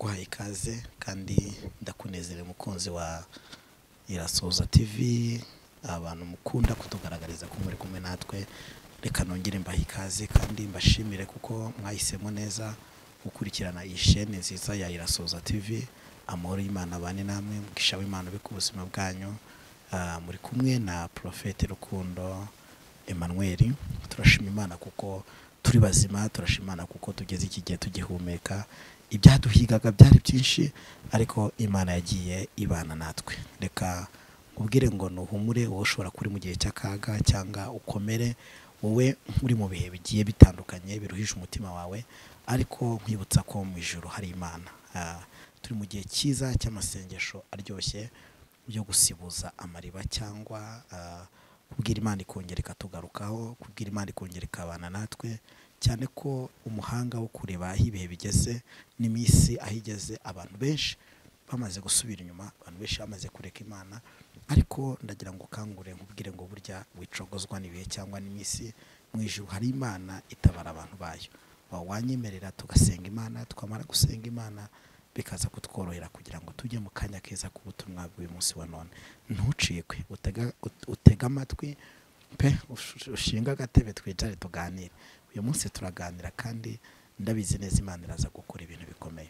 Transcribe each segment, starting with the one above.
ugeze kandi ndakunezere mukunzi wa irasoza tv abantu mukunda kutugaragariza ko muri kumwe natwe reka nongere mbahe ikaze kandi mbashimire kuko mwahisemo neza gukurikirana iyi shene nziza ya irasoza tv amahoro y'imana abane namwe mwishawe imana ubika ubuzima bwanyu Ah, muri kumwe na porofete rukundo Emmanuel turashima imana kuko turi bazima turashima imana kuko tugeze iki gihe tugihumeka ibyaduhigaga byari byinshi ariko imana yagiye ibana natwe reka ubwire ngo ntuhumure wowe ushobora kuri mu gihe cy'akaga cyangwa ukomere wowe uri mu bihe bigiye bitandukanye biruhije umutima wawe ariko nkwibutsa ko mu ijoro hari imana Ah, turi mu gihe cyiza cy'amasengesho aryoshye byo gusibuza amariba cyangwa ah, kubwira imana ikongera ikatugarukaho kubwira imana ikongera ikabana natwe cyane ko umuhanga wo kureba aho ibihe bigeze n'iminsi aho igeze abantu benshi bamaze gusubira inyuma abantu benshi bamaze kureka imana ariko ndagira ngo ukangure nkubwire ngo burya wicogozwa n'ibihe cyangwa n'iminsi mu ijuru hari imana itabara abantu bayo Wa- wanyemerera tugasenga imana twamara gusenga imana bikaza kutworohera kugira ngo tujye mu kanya keza k'ubutumwa bw'uyu munsi wa none ntucikwe utega- ut- utege amatwi pe ush- ushinge agatebe twicare tuganire uyu munsi turaganira kandi ndabizi neza imana iraza gukora ibintu bikomeye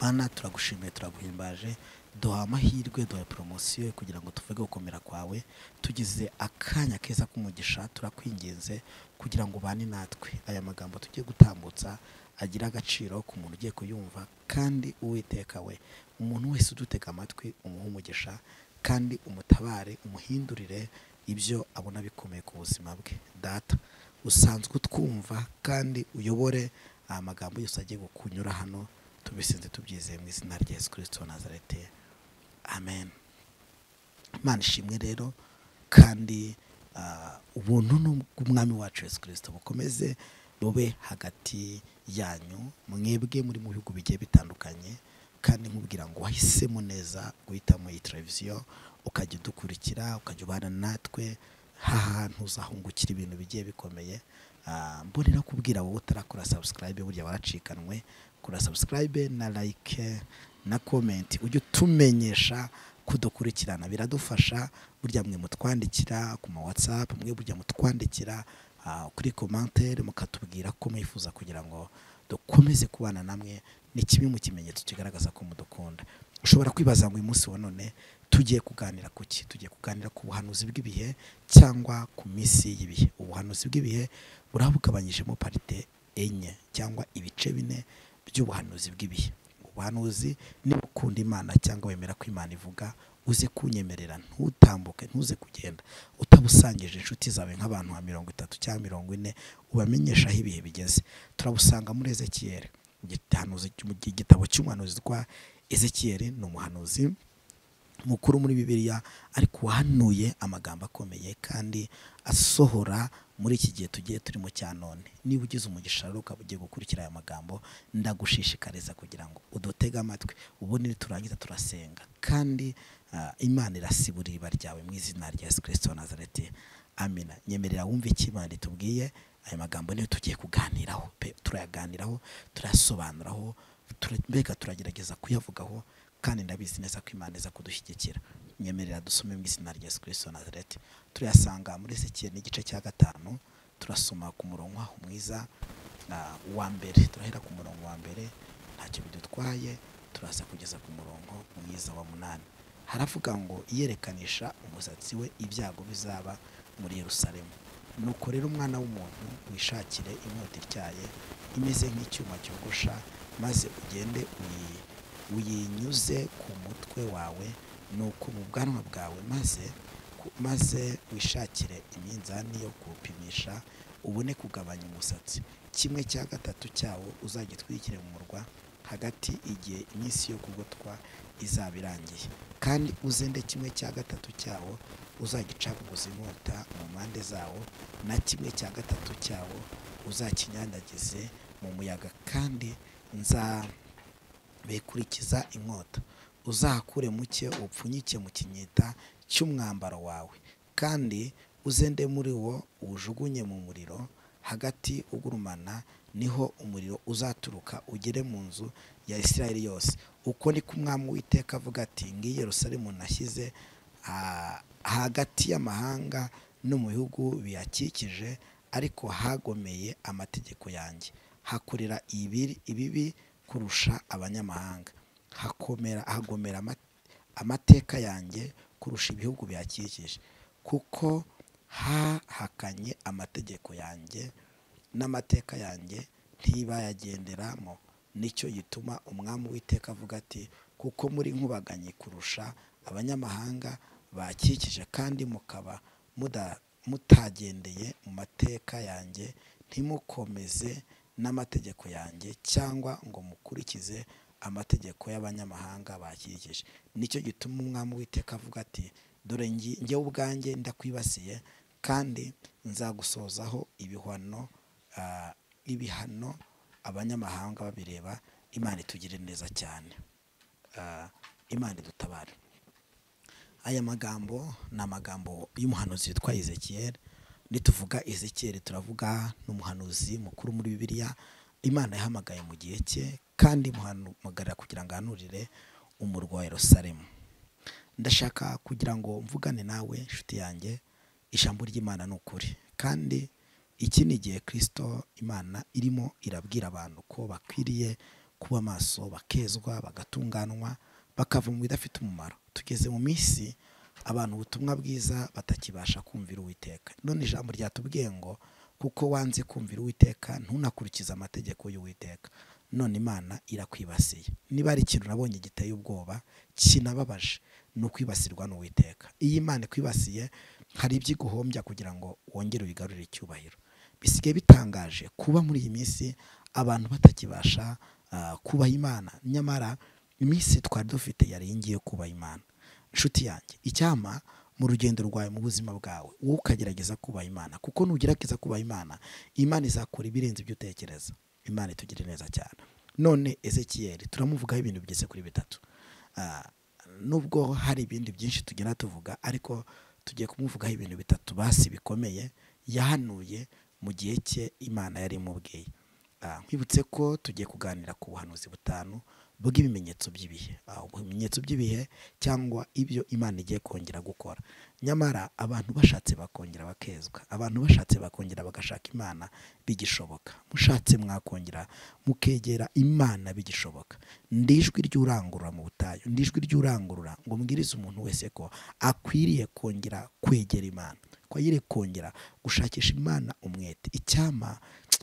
Mana turagushimiye turaguhimbaje duha amahirwe duha poromosiyo kugira ngo tuvuge gukomera kwawe tugize akanya keza k'umugisha turakwinginze kugira ngo ubane natwe aya magambo tugiye gutambutsa agira agaciro ku muntu ugiye kuyumva kandi uwiteka we umuntu wese udutega amatwi umuha umugisha kandi umutabare umuhindurire ibyo abona bikomeye ku buzima bwe data usanzwe utwumva kandi uyobore aya magambo yose agiye kunyura hano tubisinze tubyizeye mu izina rya yesu kirisito wa nazareti amen imana ishimwe rero kandi ah, ubuntu n'ubw'umwami wacu yesu kirisito bukomeze bube hagati yanyu mwebwe muri mu bihugu bigiye bitandukanye kandi nkubwira ngo wahisemo neza guhitamo iyi televiziyo ukajya udukurikira ukajya ubana natwe hantu uzahungukira ibintu bigiye bikomeye Ah, mbonera kubwira wowe utarakora subscribe burya waracikanwe kora subscribe na like na comment ujye utumenyesha kudukurikirana biradufasha burya mwe mutwandikira ku ma whatsapp mwe burya mutwandikira ah, kuri commentaire mukatubwira ko mwifuza kugira ngo dukomeze kubana namwe ni kimwe mu kimenyetso kigaragaza ko mudukunda ushobora kwibaza ngo uyu munsi wa none tugiye kuganira ku ki tugiye kuganira ku buhanuzi bw'ibihe cyangwa ku minsi y'ibihe ubuhanuzi bw'ibihe burabugabanyijemo parite enye cyangwa ibice bine by'ubuhanuzi bw'ibihe ubuhanuzi niba ukunda imana cyangwa wemera ko imana ivuga uze kunyemerera ntutambuke ntuze kugenda utabusangije inshuti zawe nk'abantu nka mirongo itatu cyangwa mirongo ine ubamenyesha aho ibihe bigeze turabusanga muri ezekiyeli Igitahanuzi cyo mu gitabo cy'umuhanuzi witwa ezekiyeli ni umuhanuzi mukuru muri bibiliya ariko uhanuye amagambo akomeye kandi asohora muri iki gihe tugiye turimo cya none niba ugize umugisha rero ukaba ugiye gukurikira aya magambo ndagushishikariza kugira ngo udutege amatwi ubundi niturangiza turasenga kandi ah, imana irasibura iriba ryawe mu izina rya yesu kirisito wa nazareti amina nyemerera wumve icyo imana itubwiye aya magambo niyo tugiye kuganiraho pe turayaganiraho turayasobanuraho tura- mbega turagerageza kuyavugaho kandi ndabizi neza ko imana iza kudushyigikira nyemerera dusome mu izina rya yesu kirisito wa nazareti turayasanga muri ezekiel n'igice cya gatanu turasoma ku murongo aho mwiza ah, wa mbere turahera ku murongo wa mbere ntacyo bidutwaye turaza kugeza ku murongo mwiza wa munani haravuga ngo yerekanisha umusatsi we ibyago bizaba muri yerusalemu nuko rero umwana w'umuntu wishakire inkota ityaye imeze nk'icyuma cyogosha maze ugende uyi uyinyuze ku mutwe wawe nuko mu bwanwa bwawe maze ku- maze wishakire iminzani yo kuwupimisha ubone kugabanya umusatsi kimwe cya gatatu cyawo uzagitwikire mu murwa hagati igihe iminsi yo kugotwa izaba irangiye kandi uzende kimwe cya gatatu cyawo uzagicaguza inkota mu mpande zawo na kimwe cya gatatu cyawo uzakinyanyagize mu muyaga kandi nza bikurikiza inkota uzahakure muke upfunyike mu kinyita cy'umwambaro wawe kandi uzende muri wo uwujugunye mu muriro hagati ugurumana niho umuriro uzaturuka ugere mu nzu ya Isirayeli yose uko ni ko umwami w'iteka avuga ati ngiyi Yerusalemu nashyize ah, hagati y'amahanga no mu bihugu biyakikije ariko hagomeye amategeko yanjye hakorera ibiri- ibibi kurusha abanyamahanga hakomera hagomera ama- amateka yanjye kurusha ibihugu bihakikije kuko hahakanye amategeko yanjye n'amateka yanjye ntibayagenderamo nicyo gituma umwami w'iteka avuga ati kuko muri nkubaganye kurusha abanyamahanga bakikije kandi mukaba muda- mutagendeye mu mateka yanjye ntimukomeze n'amategeko yanjye cyangwa ngo mukurikize amategeko y'abanyamahanga bakikije nicyo gituma umwami w'iteka avuga ati dore ngi- njye ubwanjye ndakwibasiye kandi nzagusozaho ibihano ah, ibihano abanyamahanga babireba imana itugirire neza cyane Ah, imana idutabare aya magambo ni amagambo y'umuhanuzi witwa Ezekiel nituvuga Ezekiel turavuga n'umuhanuzi mukuru muri bibiliya imana yahamagaye mu gihe cye kandi imuhamagarira kugira ngo ahanurire umurwa wa Yerusalemu ndashaka kugira ngo mvugane nawe inshuti yanjye ijambo ry'imana ni ukuri kandi iki ni igihe kirisito imana irimo irabwira abantu ko bakwiriye kuba maso bakezwa bagatunganwa bakava mu bidafite umumaro tugeze mu minsi abantu ubutumwa bwiza batakibasha kumvira uwiteka none ijambo ryatubwiye ngo kuko wanze kumvira uwiteka ntunakurikize amategeko y'uwiteka none imana irakwibasiye niba ari ikintu nabonye giteye ubwoba kinababaje ni ukwibasirwa n'uwiteka iyo imana ikwibasiye hari ibyo iguhombya kugira ngo wongere uyigarurire icyubahiro bisigaye bitangaje kuba muri iyi minsi abantu batakibasha ah, kubaha imana nyamara iminsi twari dufite yari ngiye kubaha imana inshuti yanjye icyama mu rugendo rwawe mu buzima bwawe wowe ukagerageza kubaha imana kuko nugerageza kubaha imana imana izakora ibirenze ibyo utekereza imana itugire neza cyane none ezekiyeli turamuvugaho ibintu bigeze kuri bitatu Ah, nubwo hari ibindi byinshi tugenda tuvuga ariko tugiye kumuvugaho ibintu bitatu basi bikomeye yahanuye mu gihe cye imana yari imubwiye Ah, nkwibutse ko tugiye kuganira ku buhanuzi butanu bw'ibimenyetso by'ibihe Ah, ibimenyetso by'ibihe cyangwa ibyo imana igiye kongera gukora nyamara abantu bashatse bakongera bakezwa abantu bashatse bakongera bagashaka imana bigishoboka mushatse mwakongera mukegera imana bigishoboka ndi ijwi ry'urangurura mu butayu ndi ijwi ry'urangurura ngo mbwirize umuntu wese ko akwiriye kongera kwegera imana ko akwiriye kongera gushakisha imana umwete icyama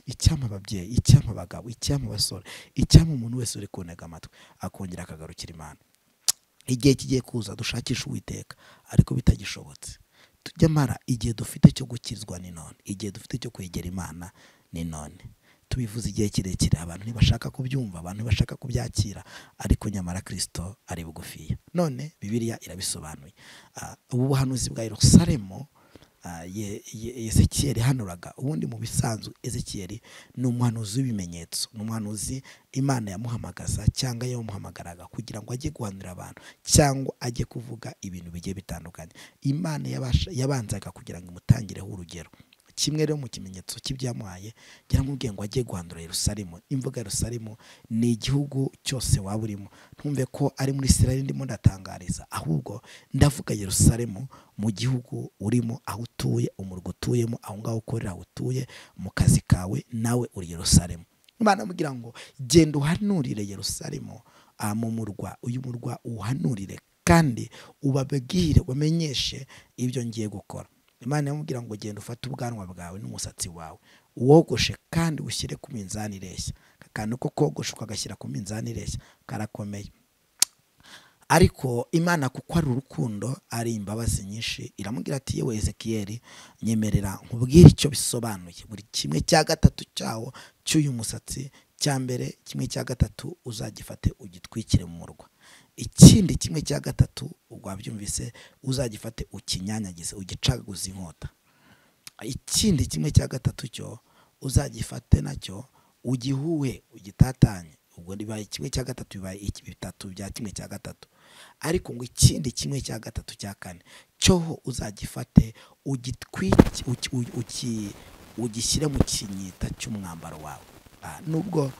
icyama ababyeyi icyama abagabo icyama abasore icyama umuntu wese uri kuntega amatwi akongera akagarukira imana igihe kigiye kuza dushakisha uwiteka ariko bitagishobotse nyamara igihe dufite cyo gukizwa ni none igihe dufite cyo kwegera imana ni none tubivuze igihe kirekire abantu ntibashaka kubyumva abantu ntibashaka kubyakira ariko nyamara kirisito ari bugufiya none bibiliya irabisobanuye Ah, ubu buhanuzi bwa yerusalemu ah, Ye- Ye- Ezekiyeli hanuraga ubundi mu bisanzwe Ezekiyeli ni umuhanuzi w'ibimenyetso ni umuhanuzi imana yamuhamagaza cyangwa yamuhamagaraga kugira ngo ajye guhanurira abantu cyangwa ajye kuvuga ibintu bigiye bitandukanye imana yabasha- yabanzaga kugira ngo imutangireho urugero kimwe rero mu kimenyetso cy'ibyamuhaye yaramubwiye ngo ajye guhandura Yerusalemu imvuga Yerusalemu ni igihugu cyose waba urimo ntumve ko ari muri Israel ndimo ndatangariza ahubwo ndavuga Yerusalemu mu gihugu urimo aho utuye umurwa utuyemo aho ngaho ukorera aho utuye mu kazi kawe nawe uri Yerusalemu Imana amubwira ngo genda uhanurire Yerusalemu ah, mu murwa uyu murwa uhanurire kandi ubabwire ubamenyeshe ibyo ngiye gukora imana yamubwira ngo genda ufate ubwanwa bwawe n'umusatsi wawe wogoshe kandi ushyire ku minzani ireshya aka kantu ko kogosha ukagashyira ku minzani ireshya karakomeye ariko imana kuko ari urukundo ari imbabazi nyinshi iramubwira ati yewe ezekiyeli nyemerera nkubwire icyo bisobanuye buri kimwe cya gatatu cyawo cy'uyu musatsi cya mbere kimwe cya gatatu uzagifate ugitwikire mu murwa ikindi kimwe cya gatatu wabyumvise uzagifate ukinyanyagize ugicaguze inkota ikindi kimwe cya gatatu cyo uzagifate nacyo ugihuhe ugitatanye ubwo bibaye kimwe cya gatatu bibaye iki- bitatu bya kimwe cya gatatu ariko ngo ikindi kimwe cya gatatu cya kane cyoho uzagifate ugitwike uki- u- uki- ugishyire mu kinyita cy'umwambaro wawe Ah, nubwo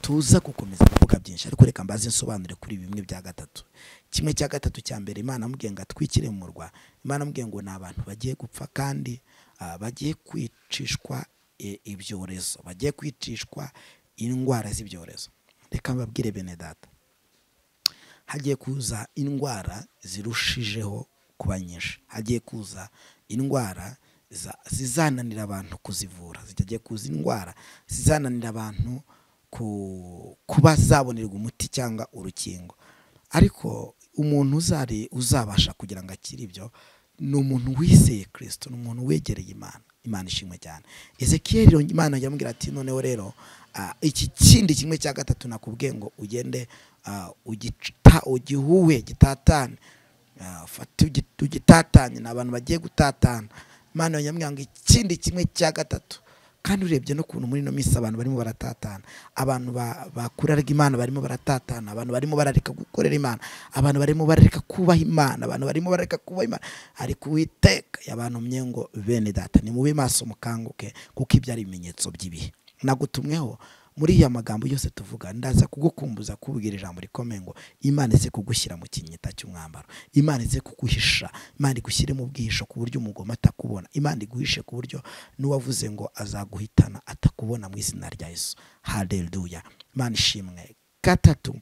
tuza gukomeza kuvuga byinshi ariko reka mbaze nsobanure kuri bimwe bya gatatu kimwe cya gatatu cya mbere imana amubwiye ngo atwikire mu murwa imana amubwiye ngo ni abantu bagiye gupfa kandi ah, bagiye kwicishwa eh, ibyorezo bagiye kwicishwa indwara z'ibyorezo reka mbabwire bene data hagiye kuza indwara zirushijeho kuba nyinshi hagiye kuza indwara za- zizananira abantu kuzivura zijya kuza indwara zizananira abantu ku- kuba zabonerwa umuti cyangwa urukingo ariko umuntu uzari uzabasha kugira ngo akire ibyo ni umuntu wizeye kirisito ni umuntu wegereye imana imana ishimwe cyane ezekiyeri rero imana yamubwira ati noneho rero ah, iki kindi kimwe cya gatatu nakubwiye ngo ugende ah, ugita ugihuwe gitatane Ah, fata ugi- ugitatanye ni abantu bagiye gutatana imana yamubwira ngo ikindi kimwe cya gatatu kandi urebye n'ukuntu muri ino minsi abantu barimo baratatana abantu ba- bakoreraga imana barimo baratatana abantu barimo barareka gukorera imana abantu barimo barareka kubaha imana abantu barimo barareka kubaha imana ariko uwiteka yabantumye ngo bene data ni mube maso mukanguke kuko ibyo ari ibimenyetso by'ibihe nagutumweho muri ya magambo yose tuvuga ndaza kugukumbuza kubwira ijambo rikomeye ngo imana ize kugushyira mu kinyita cy'umwambaro imana ize kuguhisha imana igushyire mu bwihisho ku buryo umugoma atakubona imana iguhishe ku buryo n'uwavuze ngo azaguhitana atakubona mu izina rya yesu haleluya imana ishimwe gatatu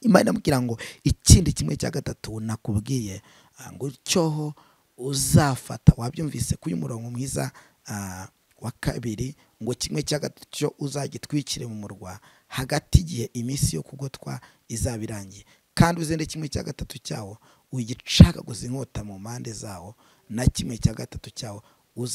imana imubwira ngo ikindi kimwe cya gatatu nakubwiye ah, ngo cyoho uzafata wabyumvise kuri uyu murongo mwiza ah, wa kabiri ngo kimwe cya gatatu cyo uzagitwikire mu murwa hagati igihe iminsi yo kugotwa izaba irangiye kandi uzende kimwe cya gatatu cyawo ugicagaguze inkota mu mpande zawo na kimwe cya gatatu cyawo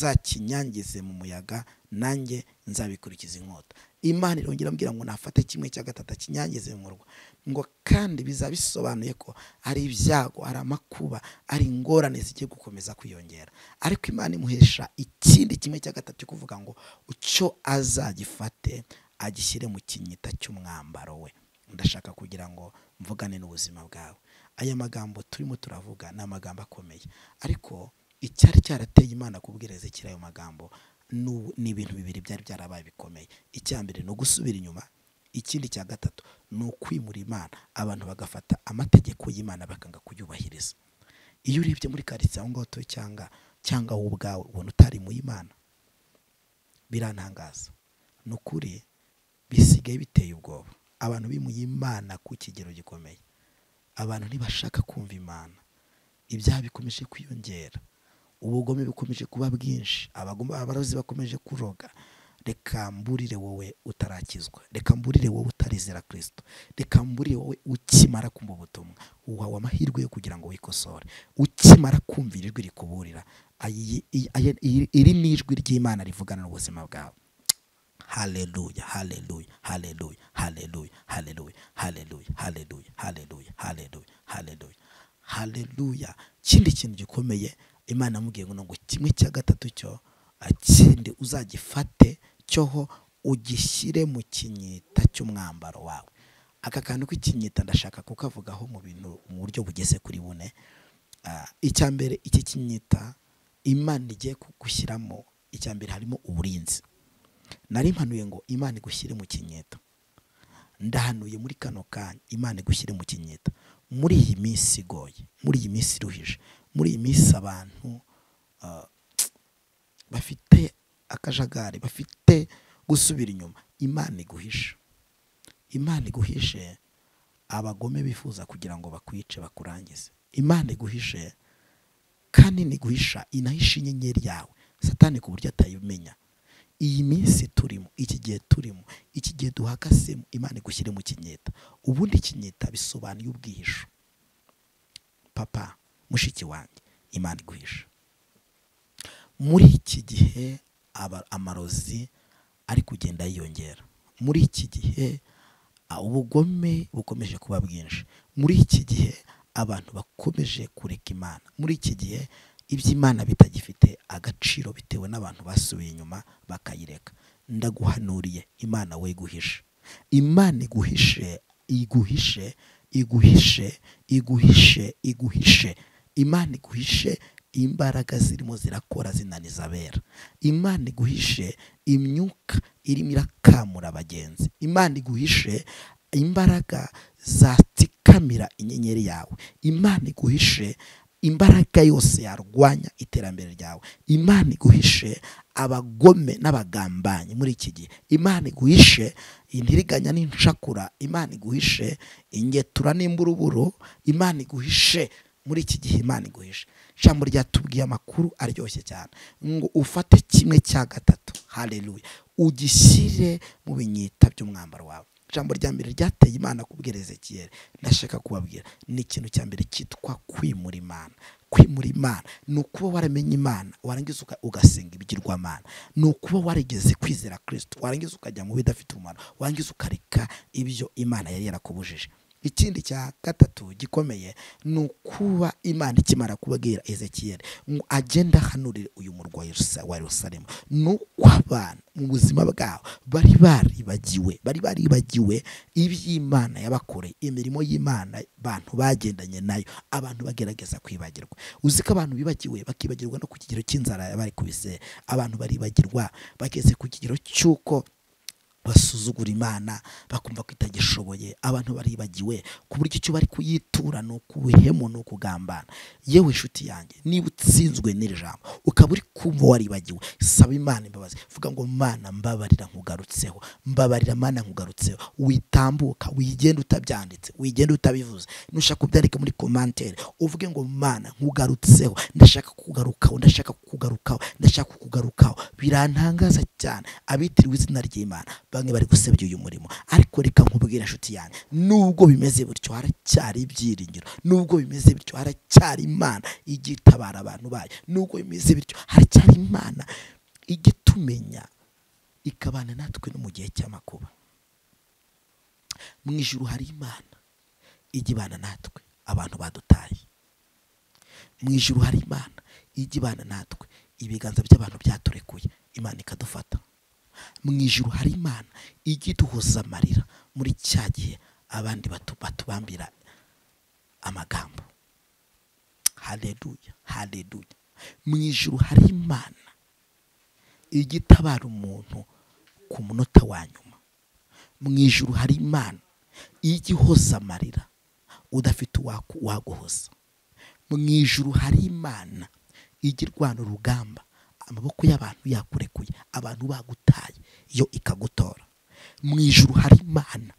uzakinyangize mu muyaga nanjye nzabikurikiza inkota imana irongera ambwira ngo nafate kimwe cya gatatu akinyangize mu murwa ngo kandi bizaba bisobanuye ko ari ibyago ari amakuba ari ingorane zigiye gukomeza kwiyongera ariko imana imuhesha ikindi kimwe cya gatatu cyo kuvuga ngo icyo azagifate agishyire mu kinyita cy'umwambaro we ndashaka kugira ngo mvugane n'ubuzima bwawe aya magambo turimo turavuga ni amagambo akomeye ariko icyari cyarateye imana kubwira ezekiri ayo magambo nu- ni ibintu bibiri byari byarabaye bikomeye icya mbere ni ugusubira inyuma ikindi cya gatatu ni ukwimura imana abantu bagafata amategeko y'imana bakanga kuyubahiriza iyo urebye muri karitsiye aho ngaho utuye cyangwa cyangwa wowe ubwawe ubona utari mu y'imana birantangaza ni ukuri bisigaye biteye ubwoba abantu bimuye imana ku kigero gikomeye abantu ntibashaka kumva imana ibyaha bikomeje kwiyongera ubugome bukomeje kuba bwinshi abagome abarozi bakomeje kuroga reka mburire wowe utarakizwa reka mburire wowe utarizera kirisito reka mburire wowe ukimara kumva ubutumwa wawe amahirwe yo kugira ngo wikosore ukimara kumva ijwi rikuburira ayi- iyi- ayi- iri iri ni ijwi ry'imana rivugana n'ubuzima bwawe haleluya haleluya haleluya haleluya haleluya haleluya haleluya haleluya haleluya haleluya haleluya kindi kintu gikomeye imana yamubwiye ngo ngo kimwe cya gatatu cyo ah, kindi uzagifate cyoho ugishyire mu kinyita cy'umwambaro wawe aka kantu k'ikinyita ndashaka kukavugaho mu bintu mu buryo bugeze kuri bune Ah, icya mbere iki kinyita imana igiye kugushyiramo icya mbere harimo uburinzi nari mpanuye ngo imana igushyire mu kinyita ndahanuye muri kano kanya imana igushyire mu kinyita muri iyi minsi igoye muri iyi minsi iruhije muri iyi minsi abantu ah, bafite akajagari bafite gusubira inyuma imana iguhisha imana iguhishe abagome bifuza kugira ngo bakwice bakurangize imana iguhishe kandi niguhisha inahisha inyenyeri yawe satani ku buryo atayimenya iyi minsi turimo iki gihe turimo iki gihe duhakasemo imana igushyire mu kinyita ubundi ikinyita bisobanuye ubwihisho papa mushiki wanjye imana iguhisha muri iki gihe aba- amarozi ari kugenda yiyongera muri iki gihe a, ubugome bukomeje kuba bwinshi muri iki gihe abantu bakomeje kureka imana muri iki gihe iby'imana bitagifite agaciro bitewe n'abantu basubiye inyuma bakayireka ndaguhanuriye imana we guhisha imana iguhishe iguhishe iguhishe iguhishe iguhishe imana iguhishe imbaraga zirimo zirakora zinaniza abera imana iguhishe imyuka irimo irakamura abagenzi imana iguhishe imbaraga zatikamira inyenyeri yawe imana iguhishe imbaraga yose yarwanya iterambere ryawe imana iguhishe abagome n'abagambanyi muri iki gihe imana iguhishe intiriganya n'inshakura imana iguhishe ingetura n'imburuburu imana iguhishe muri iki gihe imana iguhishe ijambo ryatubwiye amakuru aryoshye cyane ngo ufate kimwe cya gatatu hareruye ugishyire mu binyita by'umwambaro wawe ijambo rya mbere ryateye imana kubwira ezekiyeri ndashaka kubabwira ni ikintu cya mbere cyitwa kwimura imana kwimura imana ni ukuba waramenye imana warangiza ugasenga ibigirwamana ni ukuba warigeze kwizera kirisito warangiza ukajya mu bidafite umumaro warangiza ukareka ibyo imana yari yarakubujije ikindi cya gatatu gikomeye ni ukuba imana ikimara kubabwira ezekiyeri ngo agenda ahanurire uyu murwa wa Yerusalemu ni uko abantu mu buzima bwabo bari baribagiwe bari baribagiwe iby'imana yabakoreye imirimo y'imana abantu bagendanye nayo abantu bagerageza kwibagirwa uzi ko abantu bibagiwe bakibagirwa no ku kigero cy'inzara bari kubise abantu baribagirwa bageze ku kigero cy'uko basuzugura imana bakumva ko itagishoboye abantu baribagiwe ku buryo icyo bari kuyitura ni ukubuhemu ni ukugambana yewe inshuti yanjye niba utsinzwe n'iri jambo ukaba uri kumva waribagiwe saba imana imbabazi vuga ngo mana mbabarira nkugarutseho mbabarira mana nkugarutseho witambuka wigenda utabyanditse wigenda utabivuze nushaka kubyandika muri komantere uvuge ngo mana nkugarutseho ndashaka kugarukaho ndashaka kugarukaho ndashaka kugarukaho birantangaza cyane abitiriwe izina ry'imana bamwe bari gusebya uyu murimo ariko reka nkubwira inshuti yanjye nubwo bimeze bityo haracyari ibyiringiro nubwo bimeze bityo haracyari imana ijya itabara abantu bayo nubwo bimeze bityo haracyari imana ijya itumenya ikabana natwe no mu gihe cy'amakuba mu ijoro hari imana ijya ibana natwe abantu badutaye mu ijoro hari imana ijya ibana natwe ibiganza by'abantu byaturekuye imana ikadufata mu ijoro hari imana ijya iduhoza amarira muri cya gihe abandi batubambira amagambo hareruya hareruya mu ijoro hari imana ijya itabara umuntu ku munota wa nyuma mu ijoro hari imana ijya ihoza amarira udafite uwaguhoza mu ijoro hari imana ijya irwana urugamba amaboko y'abantu yakurekuye abantu bagutaye yo ikagutora mu ijuru hari imana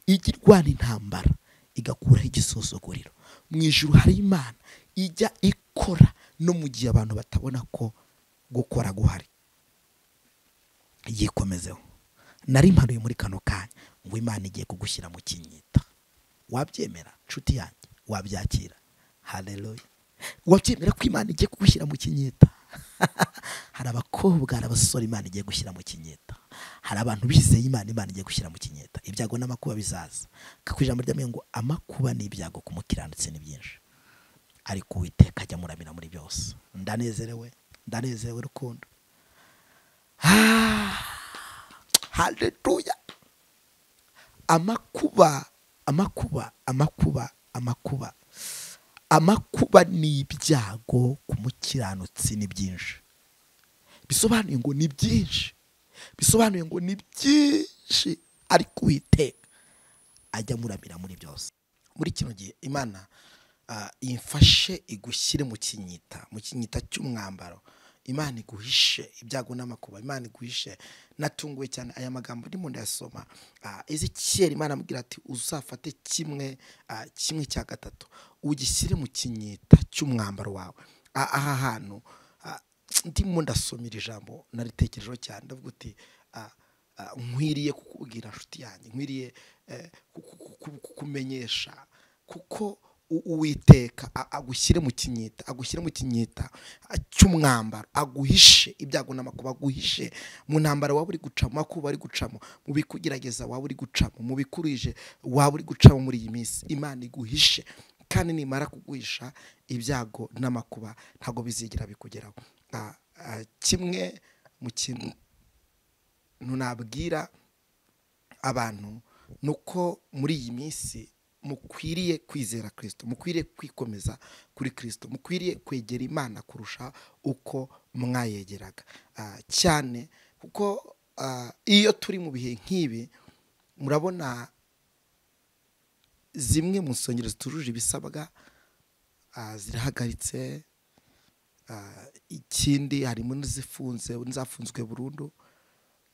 ijya irwana intambara igakuraho igisuzuguriro mu ijuru hari imana ijya ikora no mu gihe abantu batabona ko gukora guhari yikomezeho nari mpanuye muri kano kanya ngo imana igiye kugushyira mu kinyita wabyemera nshuti yanjye wabyakira hareruya wabyemera ko imana igiye kugushyira mu kinyita hari abakobwa hari abasore imana igiye gushyira mu kinyeta hari abantu bizeye imana imana igiye gushyira mu kinyeta ibyago n'amakuba bizaza kuko ijambo ry'amenyo ngo amakuba n'ibyago ku mukiranutsi ni byinshi ariko uwiteka ajya muramira muri byose ndanezerewe ndanezerewe rukundo hareruya amakuba amakuba amakuba amakuba amakuba n'ibyago ku mukiranutsi ni byinshi bisobanuye ngo ni byinshi bisobanuye ngo ni byinshi ariko uwiteka ajya muramira muri byose muri kino gihe imana imfashe igushyire mu kinyita mu kinyita cy'umwambaro imana iguhishe ibyago n'amakuba imana iguhishe natunguwe cyane aya magambo ndimo ndayasoma ezekiyeri imana amubwira ati uzafate kimwe kimwe cya gatatu ugishyire mu kinyita cy'umwambaro wawe aha hantu ndimo ndasoma iri jambo naritekerejeho cyane ndavuga uti nkwiriye kukubwira inshuti yanjye nkwiriye kukumenyesha kuko uwiteka agushyire mu kinyita agushyire mu kinyita cy'umwambaro aguhishe ibyago n'amakuba aguhishe mu ntambara waba uri gucamo makuba uri gucamo mu bikugerageza waba uri gucamo mu bikurije waba uri gucamo muri iyi minsi imana iguhishe kandi nimara kuguhisha ibyago n'amakuba ntabwo bizigira bikugeraho kimwe mu kintu nabwira abantu ni uko muri iyi minsi mukwiriye kwizera kirisito mukwiriye kwikomeza kuri kirisito mukwiriye kwegera imana kurusha uko mwayegeraga cyane kuko iyo turi mu bihe nk'ibi murabona zimwe mu nsengero zitujuje ibisabwa zirahagaritse ikindi harimo n'izifunze n'izafunzwe burundu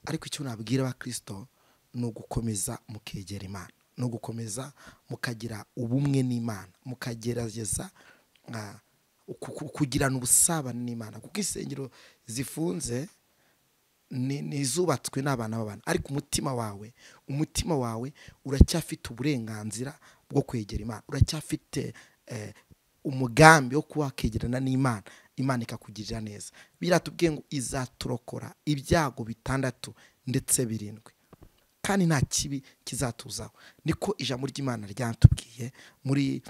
ariko icyo nabwira abakirisito ni ugukomeza mukegera imana ni ugukomeza mukagira ubumwe n'imana mukagerageza kugirana ubusabane n'imana kuko insengero zifunze izubatswe n'abana b'abantu ariko umutima wawe umutima wawe uracyafite uburenganzira bwo kwegera imana uracyafite umugambi wo kuba wakegerana n'imana imana ikakugirira neza biratubwiye ngo izaturokora ibyago bitandatu ndetse birindwi kandi nta kibi kizatuzaho niko ijambo ry'imana ryatubwiye muri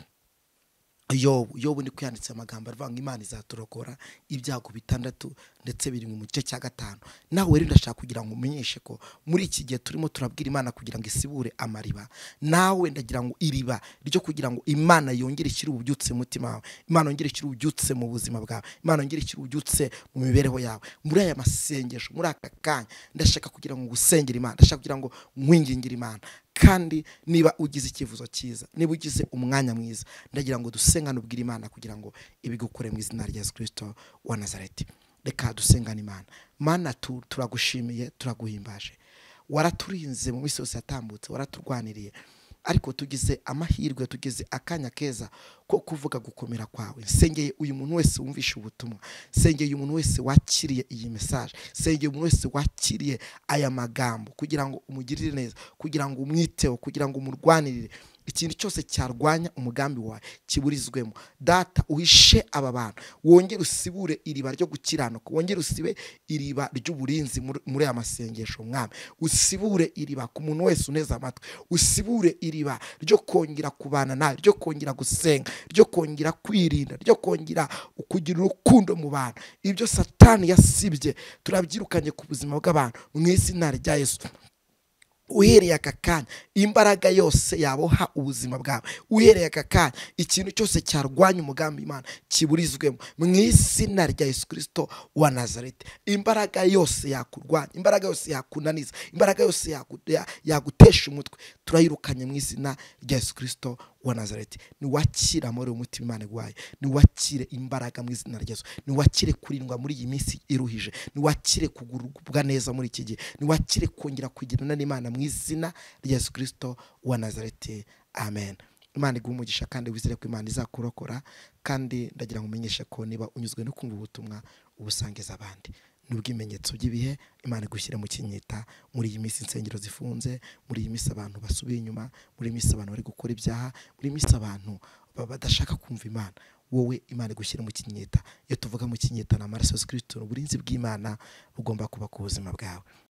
yobu yobu niko yanditse amagambo avuga ngo imana izaturokora ibyago bitandatu ndetse biri mu gice cya gatanu nawe rero ndashaka kugira ngo umenyeshe ko muri iki gihe turimo turabwira imana kugira ngo isibure amariba nawe ndagira ngo iriba ryo kugira ngo imana yongere ishyire ububyutse mu mutima wawe imana yongere ishyire ububyutse mu buzima bwawe imana yongere ishyire ububyutse mu mibereho yawe muri aya masengesho muri aka kanya ndashaka kugira ngo usengere imana ndashaka kugira ngo mwingingire imana kandi niba ugize icyifuzo cyiza niba ugize umwanya mwiza ndagira ngo dusengane ubwire imana kugira ngo ibigukore mu izina rya kirisito wa nazareti reka dusengane imana mana turagushimiye turaguhimbaje waraturinze mu minsi yose yatambutse waraturwaniriye ariko tugize amahirwe tugize akanya keza ko kuvuga gukomera kwawe nsengeye uyu muntu wese wumvishe ubutumwa nsengeye umuntu wese wakiriye iyi mesaje nsengeye umuntu wese wakiriye aya magambo kugira ngo umugirire neza kugira ngo umwiteho kugira ngo umurwanirire ikintu cyose cyarwanya umugambi wawe kiburizwemo data uhishe aba bantu wongere usibure iriba ryo gukiranuka wongere usibe iriba ry'uburinzi muri aya masengesho mwami usibure iriba ku muntu wese uneze amatwi usibure iriba ryo kongera kubana nawe ryo kongera gusenga ryo kongera kwirinda ryo kongera kugira urukundo mu bantu ibyo satani yasibye turabyirukanye ku buzima bw'abantu mu izina rya yesu uhereye aka kanya imbaraga yose yaboha ubuzima bwawe uhereye aka kanya ikintu cyose cyarwanya umugambi imana kiburizwemo mu izina rya yesu kirisito wa nazareti imbaraga yose yakurwanya imbaraga yose yakunaniza imbaraga yose yagutesha umutwe turayirukanye mu izina rya yesu kirisito wa nazareti niwakire amahoro y'umutima imana igwaye niwakire imbaraga mu izina rya yesu niwakire kurindwa muri iyi minsi iruhije niwakire kugubwa neza muri iki gihe niwakire kongera kugirana n'imana mu izina rya yesu kirisito wa nazareti amen imana iguha umugisha kandi wizere ko imana izakurokora kandi ndagira ngo umenyeshe ko niba unyuzwe no kumva ubutumwa ubusangiza abandi n'ubwimenyetso by'ibihe imana igushyire mu kinyita muri iyi minsi insengero zifunze muri iyi minsi abantu basubiye inyuma muri iyi minsi abantu bari gukora ibyaha muri iyi minsi abantu badashaka kumva imana wowe imana igushyire mu kinyita iyo tuvuga mu kinyita ni amaraso ya sikiriti uburinzi bw'imana bugomba kuba ku buzima bwawe